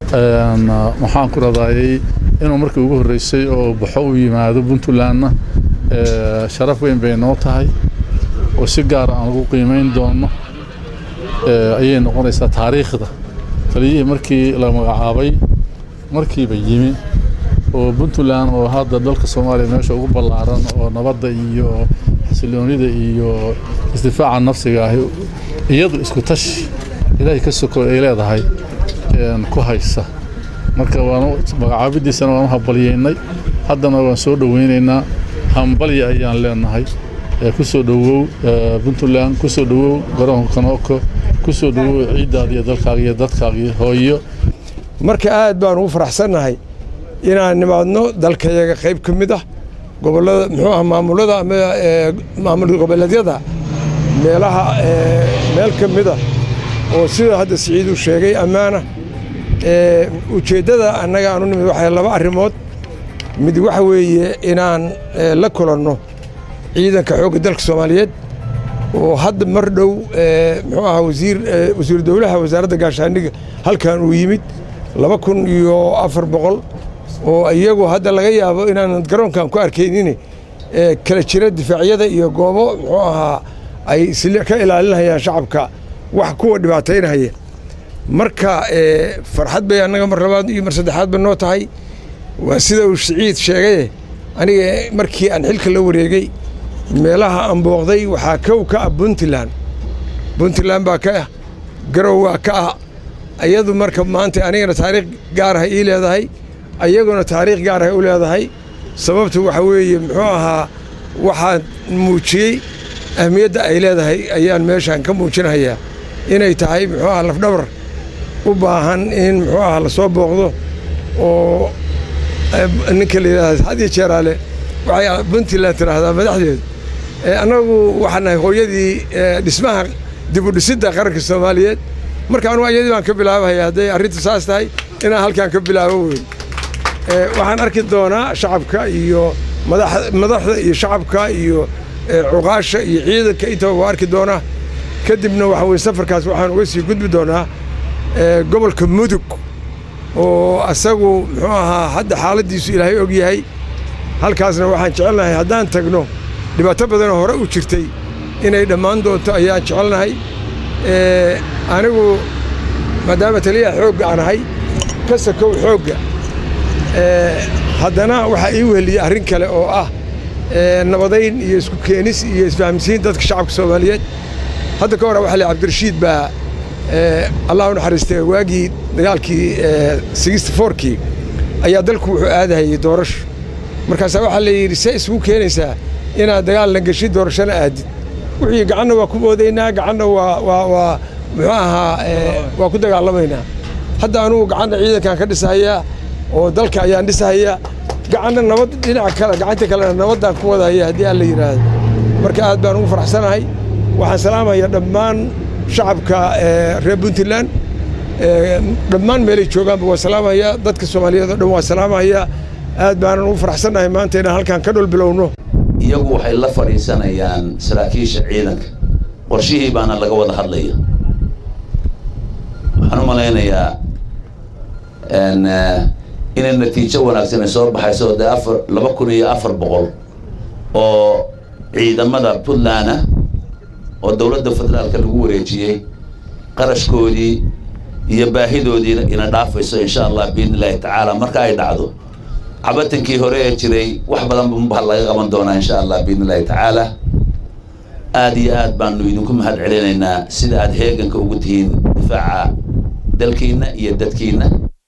maxaan ku radayay inuu markii ugu horreysay oo baxo u yimaado puntlandna sharaf weyn bay noo tahay oo si gaara aan lagu qiimayn doono ayay noqonaysaa taariikhda taliyihii markii la magacaabay markiiba yimi oo puntland oo hadda dalka soomaaliya meesha ugu ballaaran oo nabadda iyo xasiloonida iyo isdifaaca nafsiga ahi iyadu isku tashi ilaahay ka soko ay leedahay ku haysa marka waan magacaabidiisana waan u hambalyeynay haddana waan soo dhoweynaynaa hambalya ayaan leenahay ku soo dhowow puntland ku soo dhowow garoonka kanooko ku soo dhowow ciiddaada iyo dalkaaga iyo dadkaaga iyo hooyo marka aad baan ugu faraxsannahay inaan nimaadno dalkayaga qayb ka mid ah gobollada muxuu ah maamulada ama maamul goboleedyada meelaha meel ka mid ah oo sida hadda siciid uu sheegay ammaana ujeeddada annaga aan u nimid waxay laba arrimood mid waxa weeye inaan la kulanno ciidanka xoogga dalka soomaaliyeed oo hadda mar dhow muxuu ahaa wasiir wasiiru dowlaha wasaaradda gaashaandhiga halkan uu yimid laba kun iyo afar boqol oo iyagu hadda laga yaabo inaanan garoonkan ku arkaynin kala jira difaacyada iyo goobo muxuu ahaa ay ka ilaalinayaan shacabka wax kuwa dhibaataynaya marka farxad bay annaga mar labaad iyo mar saddexaad ba noo tahay waa sida uu siciid sheegaye aniga markii aan xilka la wareegay meelaha aan booqday waxaa kow ka ah puntland puntland baa ka ah garow waa ka ah iyadu marka maanta anigana taariikh gaaraha ii leedahay ayaguna taariikh gaaraha u leedahay sababtu waxa weeye muxuu ahaa waxaan muujiyey ahmiyadda ay leedahay ayaan meeshaan ka muujinayaa inay tahay muxuu aha lafdhabar u baahan in muxuu aha la soo booqdo oo ninka la yidhahda had iyo jeeraale waxay puntland tidhaahdaa madaxdeedu annagu waxaan nahay hooyadii dhismaha dibudhisidda qaranka soomaaliyeed marka anugu ayadii baan ka bilaabahaya hadday arrintu saas tahay inaan halkaan ka bilaabo weyn waxaan arki doonaa shacabka iyo madaxda iyo shacabka iyo cuqaasha iyo ciidanka intaba waa arki doonaa kadibna waxa weye safarkaas waxaan uga sii gudbi doonaa gobolka mudug oo asagu muxuu ahaa hadda xaaladdiisu ilaahay og yahay halkaasna waxaan jecelnahay haddaan tagno dhibaato badanoo hore u jirtay inay dhammaan doonto ayaan jecelnahay anigu maadaama taliyaha xoogga aan ahay ka sakow xoogga haddana waxaa ii weheliyey arrin kale oo ah nabadayn iyo isku keenis iyo isfahamsiin dadka shacabka soomaaliyeed hadda ka hore waxa la cabdirashiid baa allah u naxariistay waagii dagaalkii sixty fourkii ayaa dalku wuxuu aadahayay doorasho markaasaa waxaa la yidhi see isugu keenaysaa inaad dagaal la geshid doorashona aadid wixii gacanna waa ku moodaynaa gacanna waa waa waa muxuu ahaa waa ku dagaalamaynaa hadda anugu gacanna ciidankan ka dhisahayaa oo dalka ayaan dhisahayaa gacanna nabad dhinaca kale gacanta kalena nabaddaan ku wadahaya haddii aan la yidhaahdo marka aad baan ugu faraxsanahay waxaan salaamayaa dhammaan shacabka reer puntland dhammaan meelay joogaanba waa salaamayaa dadka soomaaliyeed oo dhan waa salaamayaa aad baanan ugu faraxsannahay maanta inaan halkaan ka dhul bilowno iyagu waxay la fadhiisanayaan saraakiisha ciidanka qorshihii baana laga wada hadlaya waxaan u malaynayaa inay natiijo wanaagsan ay soo baxayso dee afar laba kun iyo afar boqol oo ciidamada puntland ah oo dowladda federaalka lagu wareejiyey qarashkoodii iyo baahidoodiina ina dhaafayso insha allah biidni illaahi tacaala marka ay dhacdo cabatankii hore ee jiray wax badan baa laga qaban doonaa insha allah biidni illaahi tacaala aad iyo aad baanu idinku mahad celinaynaa sida aad heeganka ugu tihiin difaaca dalkiina iyo dadkiina